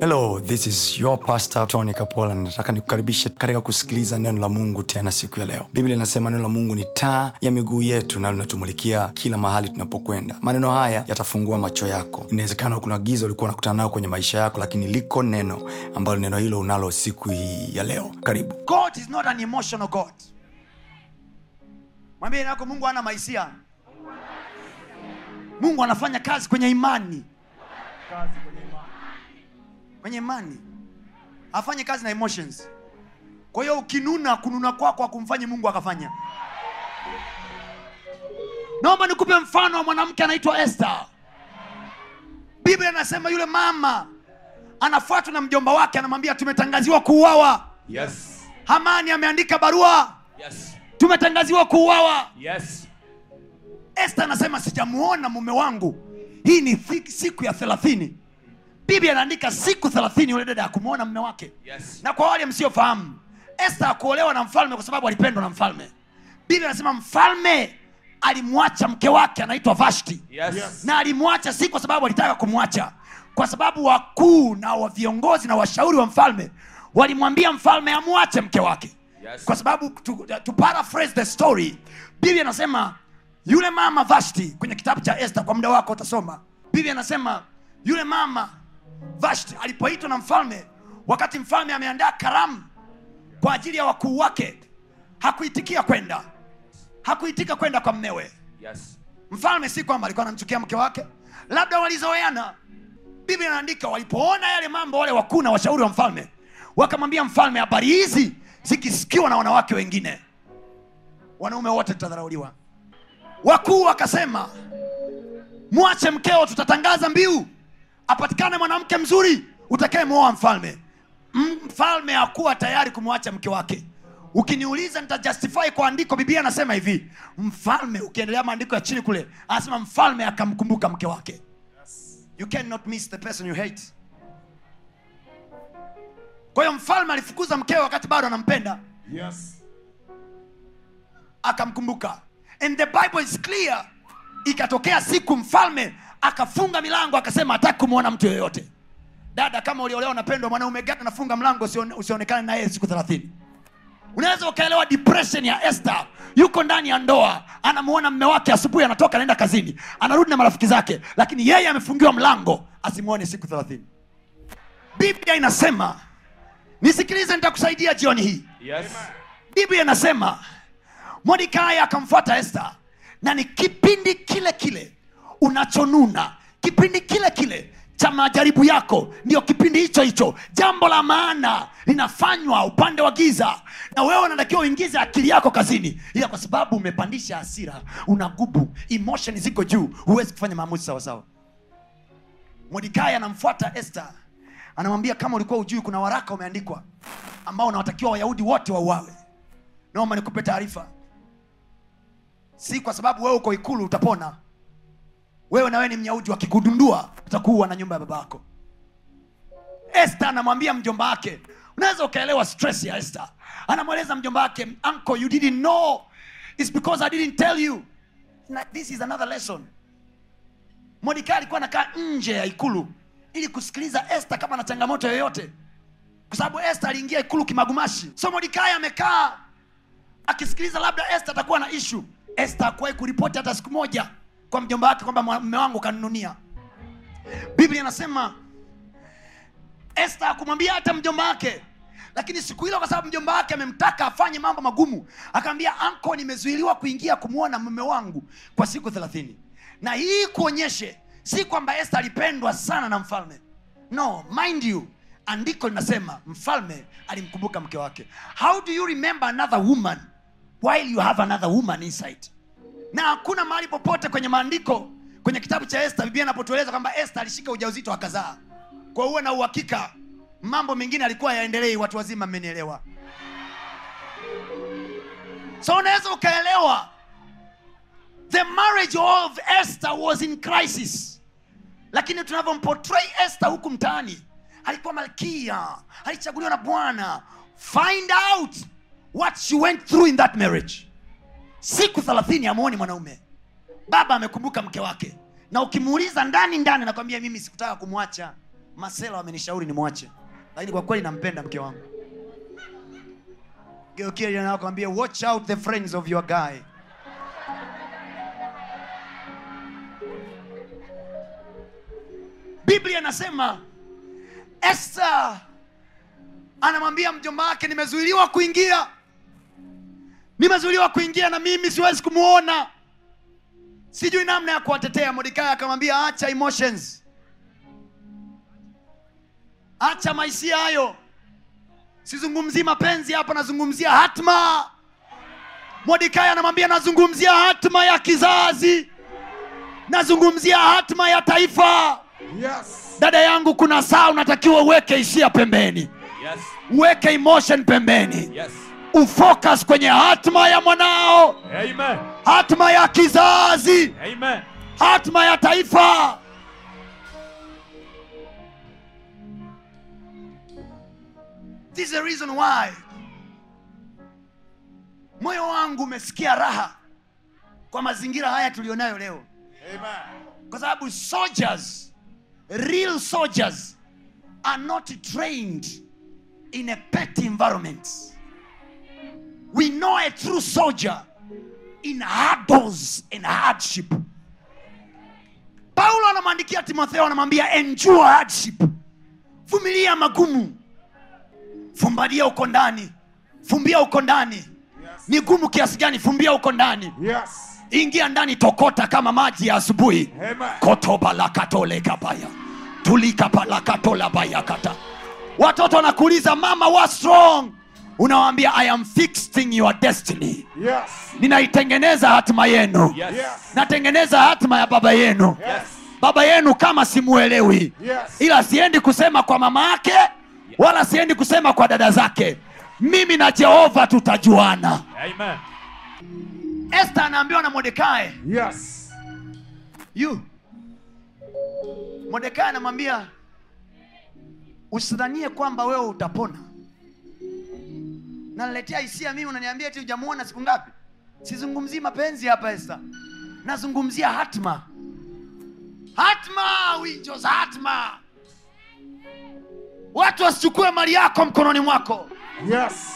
hello this is your pastor tony kapola nataka nikukaribishe katika kusikiliza neno la mungu tena siku ya leo biblia inasema neno la mungu ni taa ya miguu yetu na linatumulikia kila mahali tunapokwenda maneno haya yatafungua macho yako inawezekana kuna giza ulikuwa unakutana nayo kwenye maisha yako lakini liko neno ambalo neno hilo unalo siku hii ya leo karibu god is not an emotional god mwambie nako mungu ana mahisia mungu anafanya kazi kwenye imani kwenye imani afanye kazi na emotions kwa hiyo ukinuna kununa kwako akumfanye mungu akafanya naomba nikupe mfano wa mwanamke anaitwa este biblia anasema yule mama anafuatwa na mjomba wake anamwambia tumetangaziwa kuuawa Yes. hamani ameandika barua Yes. tumetangaziwa kuuawa Yes. este anasema sijamuona mume wangu hii ni thi- siku ya thelathini biblia anaandika siku thelathini yule dada akumwona mume wake Yes. na kwa wale msiofahamu este akuolewa na mfalme kwa sababu alipendwa na mfalme biblia anasema mfalme alimwacha mke wake anaitwa vashti Yes. na alimwacha si kwa sababu alitaka kumwacha kwa sababu wakuu na wa viongozi na washauri wa mfalme walimwambia mfalme amwache mke wake Yes. kwa sababu to, to paraphrase the story biblia anasema yule mama vashti kwenye kitabu cha este kwa muda wako utasoma biblia anasema yule mama vashti alipoitwa na mfalme wakati mfalme ameandaa karamu kwa ajili ya wakuu wake hakuitikia kwenda hakuitika kwenda kwa mmewe Yes. mfalme si kwamba alikuwa anamchukia mke wake labda walizoeana biblia inaandika walipoona yale mambo wale wakuu na washauri wa mfalme wakamwambia mfalme habari hizi zikisikiwa na wanawake wengine wanaume wote tutadharauliwa wakuu wakasema mwache mkeo tutatangaza mbiu apatikane mwanamke mzuri utakayemwoa mfalme M- mfalme hakuwa tayari kumwacha mke wake ukiniuliza nitajustify kwa andiko biblia anasema hivi mfalme ukiendelea maandiko ya chini kule anasema mfalme akamkumbuka mke wake you cannot miss the person you hate kwa hiyo mfalme alifukuza mkewe wakati bado anampenda Yes. akamkumbuka and the bible is clear ikatokea siku mfalme akafunga milango akasema hataki kumwona mtu yoyote dada kama uliolewa unapendwa mwanaume gani anafunga mlango usione- usionekane na yeye siku thelathini unaweza ukaelewa depression ya Esther yuko ndani ya ndoa anamuona mme wake asubuhi anatoka anaenda kazini anarudi na marafiki zake lakini yeye amefungiwa mlango asimwone siku thelathini biblia inasema nisikilize nitakusaidia jioni hii Yes. biblia inasema mordekai akamfuata esta na ni kipindi kile kile unachonuna kipindi kile kile cha majaribu yako ndio kipindi hicho hicho jambo la maana linafanywa upande wa giza na wewe unatakiwa uingize akili yako kazini ila kwa sababu umepandisha hasira unagubu emotion ziko juu huwezi kufanya maamuzi sawasawa mordekai anamfuata este anamwambia kama ulikuwa ujui kuna waraka umeandikwa ambao unawatakiwa wayahudi wote wauawe naomba nikupe taarifa si kwa sababu wewe uko ikulu utapona wewe na wewe ni myahudi wakikudundua utakuwa na nyumba ya baba yako este anamwambia mjomba wake unaweza ukaelewa stress ya este anamweleza mjomba wake uncle you didn't know It's because i didn't tell you na, this is another lesson mordekai alikuwa anakaa nje ya ikulu ili kusikiliza este kama na changamoto yoyote kwa sababu este aliingia ikulu kimagumashi so mordekai amekaa akisikiliza labda este atakuwa na ishu este akuwahi kuripoti hata siku moja kwa mjomba wake kwamba mme wangu kanununia biblia inasema este akumwambia hata mjomba wake lakini siku hilo kwa sababu mjomba wake amemtaka afanye mambo magumu akaambia anko nimezuiliwa kuingia kumwona mume wangu kwa siku thelathini na hii kuonyeshe si kwamba este alipendwa sana na mfalme no mind you andiko linasema mfalme alimkumbuka mke wake how do you remember another woman while you have another woman inside na hakuna mahali popote kwenye maandiko kwenye kitabu cha este biblia inapotueleza kwamba este alishika ujauzito akazaa kwa uwe na uhakika mambo mengine alikuwa yaendelei watu wazima mmenielewa so unaweza ukaelewa the marriage of esther was in crisis lakini tunavyomportray esther huku mtaani alikuwa malkia alichaguliwa na bwana find out what she went through in that marriage siku thelathini amwoni mwanaume baba amekumbuka mke wake na ukimuuliza ndani ndani nakwambia mimi sikutaka kumwacha masela wamenishauri nimwache lakini kwa kweli nampenda mke wangu geukia nakwambia watch out the friends of your guy biblia inasema esta anamwambia mjomba wake nimezuiliwa kuingia nimezuiliwa kuingia na mimi siwezi kumwona sijui namna ya kuwatetea mordekai akamwambia acha emotions acha maisia hayo sizungumzii mapenzi hapa nazungumzia hatma mordekai anamwambia nazungumzia hatma ya kizazi nazungumzia hatma ya taifa Yes. dada yangu kuna saa unatakiwa uweke hisia pembeni Yes. uweke emotion pembeni Yes. ufocus kwenye hatma ya mwanao Amen. hatma ya kizazi Amen. hatma ya taifa this is the reason why moyo wangu umesikia raha kwa mazingira haya tulionayo leo Amen. kwa sababu soldiers real soldiers are not trained in a petty environment we know a true soldier in hurdles and hardship paulo anamwandikia timotheo anamwambia endure hardship vumilia magumu fumbalia uko ndani fumbia uko ndani ni gumu kiasi gani fumbia uko ndani Yes. ingia ndani tokota kama maji ya asubuhi Amen. kotobalakatolekabaya tulikapalakatolabayakata watoto wanakuuliza mama what strong unawambia i am fixing your destiny Yes. ninaitengeneza hatima yenu Yes. Yes. natengeneza hatima ya baba yenu Yes. baba yenu kama simuelewi Yes. ila siendi kusema kwa mama yake wala siendi kusema kwa dada zake mimi na jehova tutajuana Amen. esta anaambiwa na mordekai Yes. you mordekai anamwambia usidhanie kwamba wewe utapona naletea hisia mimi unaniambia eti hujamuona siku ngapi sizungumzii mapenzi hapa esta nazungumzia hatma hatma winjos hatma watu wasichukue mali yako mkononi mwako Yes.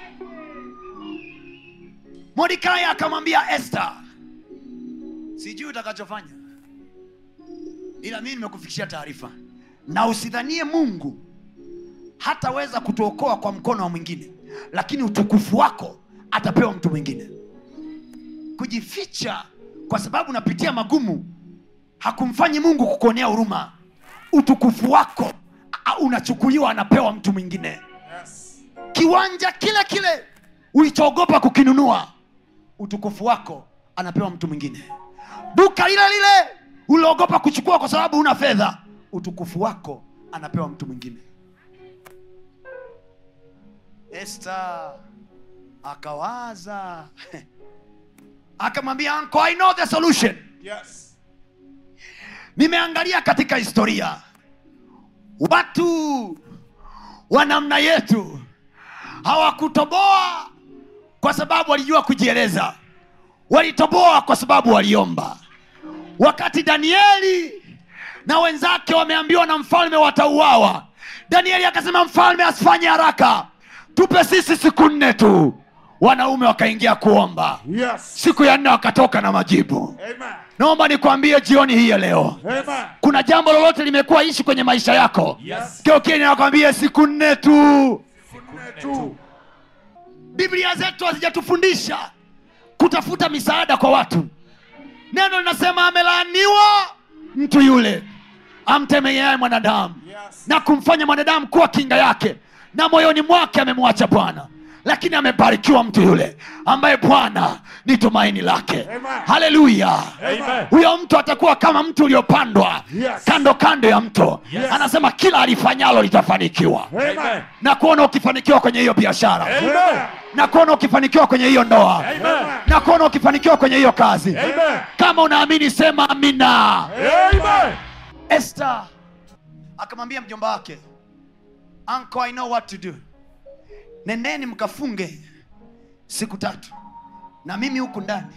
mordekai akamwambia esta sijui utakachofanya ila mimi nimekufikishia taarifa na usidhanie mungu hataweza kutuokoa kwa mkono wa mwingine lakini utukufu wako atapewa mtu mwingine kujificha kwa sababu unapitia magumu hakumfanyi mungu kukuonea huruma utukufu wako a- unachukuliwa anapewa mtu mwingine Yes. kiwanja kile kile ulichoogopa kukinunua utukufu wako anapewa mtu mwingine duka lile lile uliogopa kuchukua kwa sababu una fedha utukufu wako anapewa mtu mwingine esta akawaza akamwambia "Uncle, i know the solution Yes. nimeangalia katika historia watu wa namna yetu hawakutoboa kwa sababu walijua kujieleza walitoboa kwa sababu waliomba wakati danieli na wenzake wameambiwa na mfalme watauawa danieli akasema mfalme asifanye haraka tupe sisi siku nne tu wanaume wakaingia kuomba Yes. siku ya nne wakatoka na majibu Amen. naomba nikwambie jioni hii ya leo Amen. kuna jambo lolote limekuwa ishi kwenye maisha yako Yes. geokeni nakwambia siku nne tu Siku tu. biblia zetu hazijatufundisha kutafuta misaada kwa watu neno linasema amelaaniwa mtu yule amtemeaye mwanadamu Yes. na kumfanya mwanadamu kuwa kinga yake na moyoni mwake amemwacha bwana lakini amebarikiwa mtu yule ambaye bwana ni tumaini lake Amen. haleluya Amen. huyo mtu atakuwa kama mtu uliopandwa Yes. kando kando ya mto Yes. anasema kila alifanyalo litafanikiwa Amen. na kuona ukifanikiwa kwenye hiyo biashara Amen. na kuona ukifanikiwa kwenye hiyo ndoa Amen. na kuona ukifanikiwa kwenye hiyo kazi Amen. kama unaamini sema amina Amen. Esther akamwambia mjomba wake uncle I know what to do nendeni mkafunge siku tatu na mimi huku ndani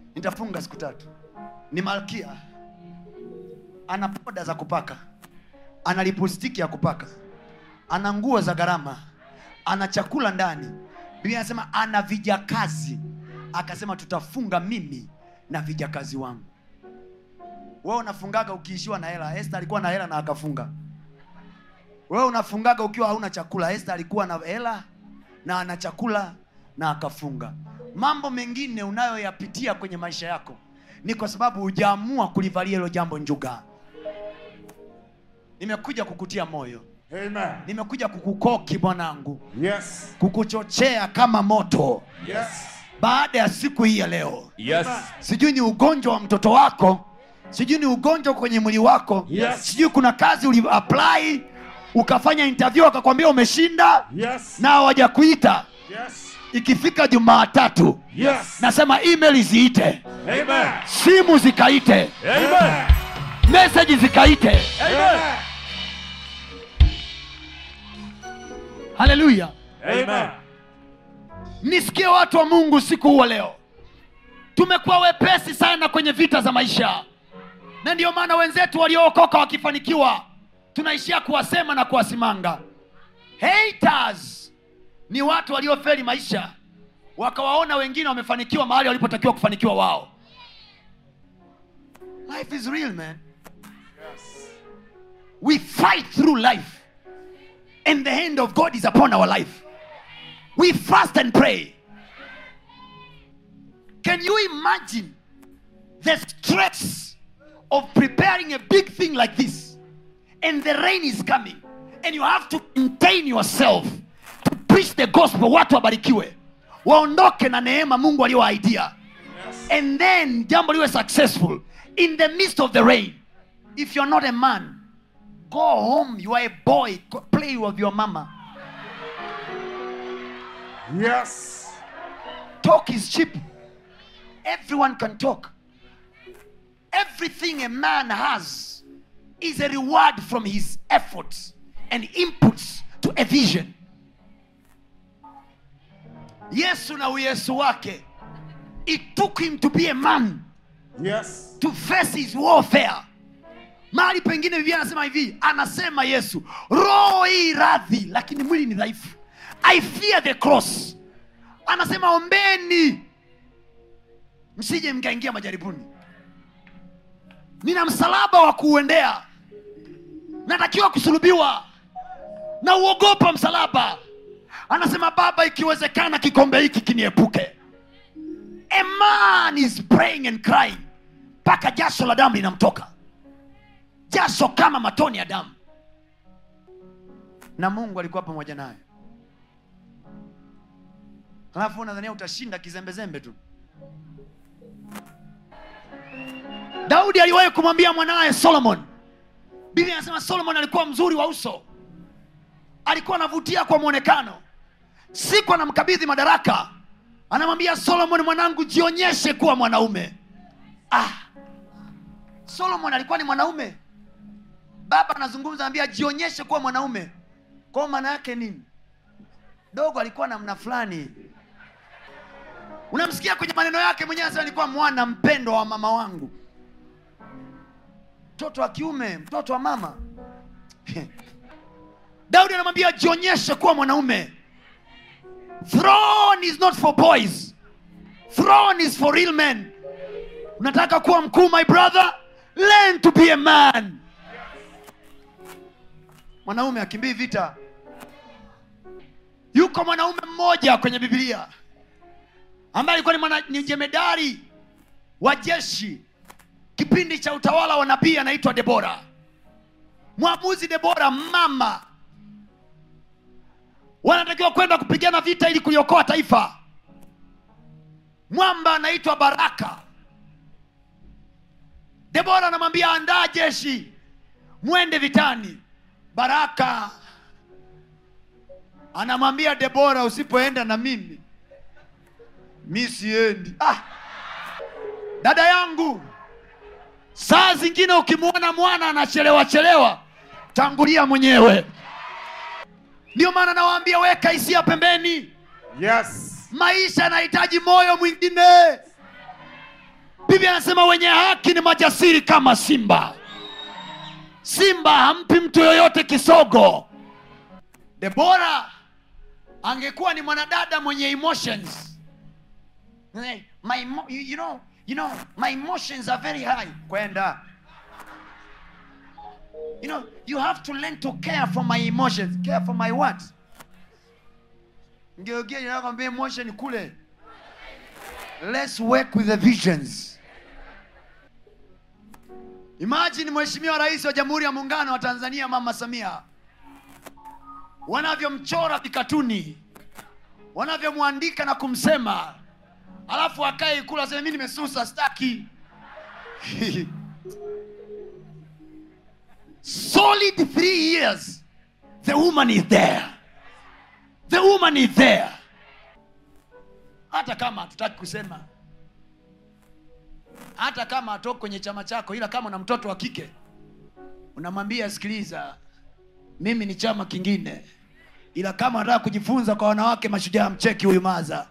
nitafunga siku tatu ni malkia ana poda za kupaka ana lipostiki ya kupaka ana nguo za gharama ana chakula ndani biblia anasema ana vijakazi akasema tutafunga mimi na vijakazi wangu wewe unafungaga ukiishiwa na hela este alikuwa na hela na akafunga wewe unafungaga ukiwa hauna chakula este alikuwa na hela na ana chakula na akafunga mambo mengine unayoyapitia kwenye maisha yako ni kwa sababu hujaamua kulivalia hilo jambo njuga nimekuja kukutia moyo Amen. nimekuja kukukoki mwanangu Yes. kukuchochea kama moto Yes. baada ya siku hii ya leo Yes. sijui ni ugonjwa wa mtoto wako sijui ni ugonjwa kwenye mwili wako Yes. sijui kuna kazi uli apply ukafanya interview akakwambia umeshinda Yes. na hawajakuita Yes. ikifika jumaatatu Yes. nasema email ziite Amen. simu zikaite Amen. meseji zikaite Amen. haleluya Amen. nisikie watu wa mungu siku huwa leo tumekuwa wepesi sana kwenye vita za maisha na ndiyo maana wenzetu waliookoka wakifanikiwa tunaishia kuwasema na kuwasimanga haters ni watu waliofeli maisha wakawaona wengine wamefanikiwa mahali walipotakiwa kufanikiwa wao life is real man we fight through life and the hand of god is upon our life we fast and pray. Can you imagine the stress of preparing a big thing like this? And the rain is coming, and you have to contain yourself to preach the gospel. Watu wabarikiwe, waondoke na neema Mungu aliyowaidia, and then jambo liwe successful in the midst of the rain. If you're not a man, go home. You are a boy. Go play with your mama. Yes. talk is cheap everyone can talk everything a man has is a reward from his efforts and inputs to a vision yesu na uyesu wake it took him to be a man Yes. to face his warfare mahali pengine biblia anasema hivi anasema yesu roho hii radhi lakini mwili ni dhaifu i fear the cross anasema ombeni msije mkaingia majaribuni nina msalaba wa kuuendea natakiwa kusulubiwa na uogopa msalaba anasema baba ikiwezekana kikombe hiki kiniepuke a man is praying and crying mpaka jasho la damu linamtoka jasho kama matoni ya damu na mungu alikuwa pamoja naye alafu nadhania utashinda kizembezembe tu daudi aliwahi kumwambia mwanaye solomon biblia anasema solomon alikuwa mzuri wa uso alikuwa anavutia kwa mwonekano siku anamkabidhi madaraka anamwambia solomon mwanangu jionyeshe kuwa mwanaume ah. solomon alikuwa ni mwanaume baba anazungumza anambia jionyeshe kuwa mwanaume kwao maana yake nini dogo alikuwa namna fulani unamsikia kwenye maneno yake mwenyewe anasema alikuwa mwana mpendwa wa mama wangu mtoto wa kiume mtoto wa mama daudi anamwambia jionyeshe kuwa mwanaume throne is not for boys throne is for real men unataka kuwa mkuu my brother learn to be a man mwanaume akimbii vita yuko mwanaume mmoja kwenye bibilia ambaye alikuwa ni, mwana, ni jemedari wa jeshi kipindi cha utawala wa nabii anaitwa debora mwamuzi debora mama wanatakiwa kwenda kupigana vita ili kuliokoa taifa mwamba anaitwa baraka debora anamwambia andaa jeshi mwende vitani baraka anamwambia debora usipoenda na mimi mi siendi ah. dada yangu saa zingine ukimwona mwana anachelewa chelewa tangulia mwenyewe ndio maana nawaambia weka hisia pembeni Yes. maisha yanahitaji moyo mwingine biblia anasema wenye haki ni majasiri kama simba simba hampi mtu yoyote kisogo debora angekuwa ni mwanadada mwenye emotions Eh, my emo- you, you know, you know, my emotions are very high kwenda you know you have to learn to care for my emotions care for my what ngeukia inakwambia emotion kule let's work with the visions imagine mheshimiwa rais wa jamhuri ya muungano wa tanzania mama samia wanavyomchora vikatuni wanavyomwandika na kumsema alafu akae ikulu aseme mi nimesusa staki solid three years the woman is there the woman is there hata kama hatutaki kusema hata kama atoki kwenye chama chako ila kama una mtoto wa kike unamwambia sikiliza mimi ni chama kingine ila kama nataka kujifunza kwa wanawake mashujaa mcheki huyu maza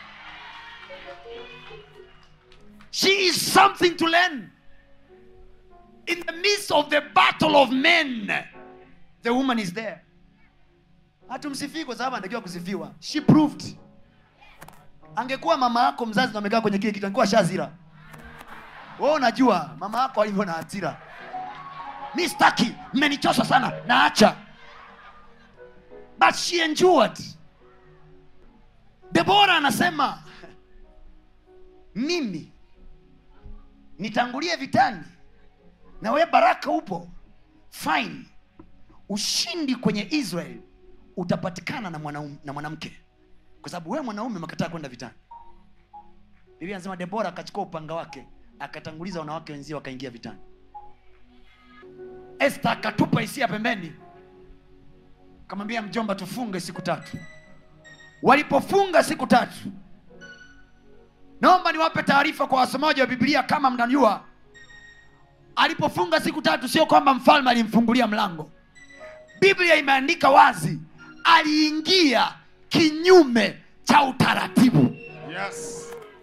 she is something to learn in the midst of the battle of men the woman is there hatumsifii kwa sababu anatakiwa kusifiwa she proved angekuwa mama yako mzazi na amekaa kwenye kile kitu angekuwa shazira wewe unajua mama yako alivyo na hasira mi staki mmenichosha sana naacha but she endured debora anasema mimi nitangulie vitani na we baraka upo fine ushindi kwenye israel utapatikana na mwanaume na mwanamke kwa sababu wewe mwanaume umekataa kwenda vitani biblia anasema debora akachukua upanga wake akatanguliza wanawake wenzie wakaingia vitani este akatupa hisia pembeni akamwambia mjomba tufunge siku tatu walipofunga siku tatu naomba niwape taarifa kwa wasomaji wa biblia kama mnajua alipofunga siku tatu sio kwamba mfalme alimfungulia mlango biblia imeandika wazi aliingia kinyume cha utaratibu Yes.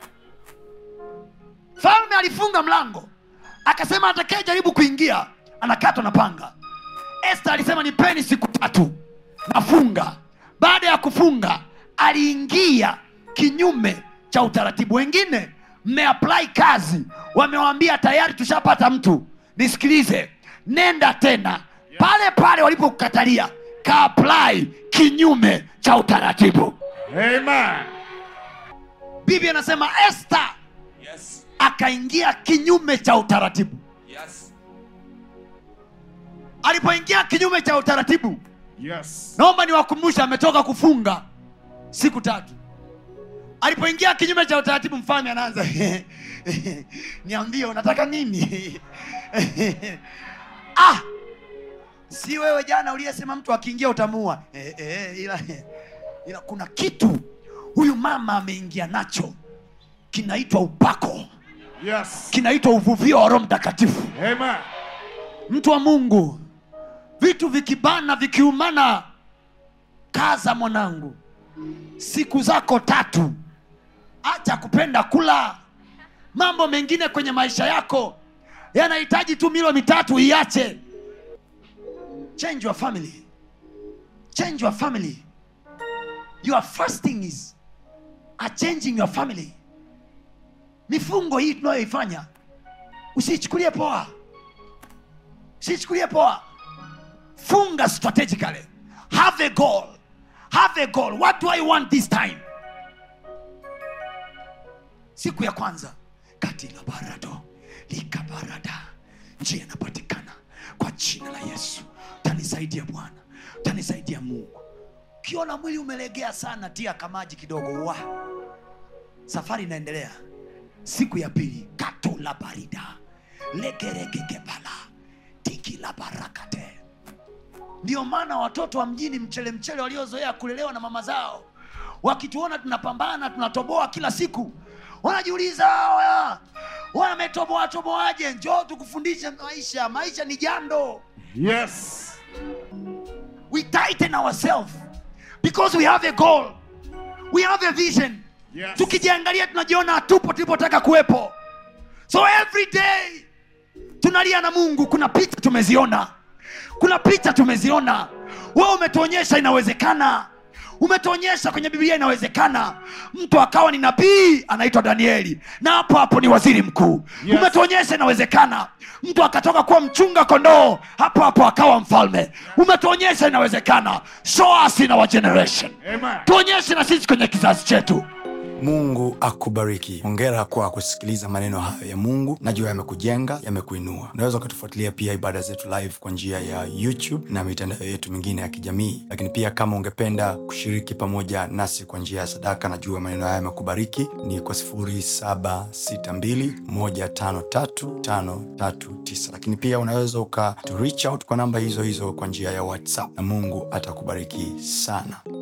mfalme alifunga mlango akasema atakaye jaribu kuingia anakatwa na panga este alisema nipeni siku tatu nafunga baada ya kufunga aliingia kinyume cha utaratibu wengine mmeapply kazi wamewambia tayari tushapata mtu nisikilize nenda tena pale pale walipokukatalia kaapply kinyume cha utaratibu Amen. biblia anasema este Yes. akaingia kinyume cha utaratibu Yes. alipoingia kinyume cha utaratibu Yes. naomba niwakumbushe ametoka kufunga siku tatu alipoingia kinyume cha utaratibu mfalme anaanza niambie unataka nini ah si wewe jana uliyesema mtu akiingia utamuua eh, eh, ila, ila kuna kitu huyu mama ameingia nacho kinaitwa upako Yes. kinaitwa uvuvio wa roho mtakatifu Amen. mtu wa mungu vitu vikibana vikiumana kaza mwanangu siku zako tatu acha kupenda kula mambo mengine kwenye maisha yako yanahitaji tu milo mitatu iache change your family change your family your fasting is a changing your family mifungo hii tunayoifanya usiichukulie poa sichukulie poa funga strategically have a goal have a goal what do i want this time siku ya kwanza kati la barado likabarada njia inapatikana kwa jina la yesu tanisaidia bwana tanisaidia mungu ukiona mwili umelegea sana tia kamaji kidogo wa safari inaendelea siku ya pili kato la barida legeregekepala tiki la barakate ndio maana watoto wa mjini mchele mchele waliozoea kulelewa na mama zao wakituona tunapambana tunatoboa kila siku wanajiuliza hawa wametoboa toboaje njoo tukufundishe maisha maisha ni jando Yes. we tighten ourselves because we have a goal we have a vision Yes. tukijiangalia tunajiona hatupo tulipotaka kuwepo so every day tunalia na mungu kuna picha tumeziona kuna picha tumeziona wewe umetuonyesha inawezekana umetuonyesha kwenye biblia inawezekana mtu akawa ni nabii anaitwa danieli na hapo hapo ni waziri mkuu Yes. umetuonyesha inawezekana mtu akatoka kuwa mchunga kondoo hapo hapo akawa mfalme umetuonyesha inawezekana show us in our generation Amen. tuonyeshe na sisi kwenye kizazi chetu mungu akubariki hongera kwa kusikiliza maneno hayo ya mungu najua yamekujenga yamekuinua unaweza ukatufuatilia pia ibada zetu live kwa njia ya youtube na mitandao yetu mingine ya kijamii lakini pia kama ungependa kushiriki pamoja nasi kwa njia ya sadaka najua maneno haya yamekubariki ni kwa 762153539 lakini pia unaweza uka to reach out kwa namba hizo hizo kwa njia ya whatsapp na mungu atakubariki sana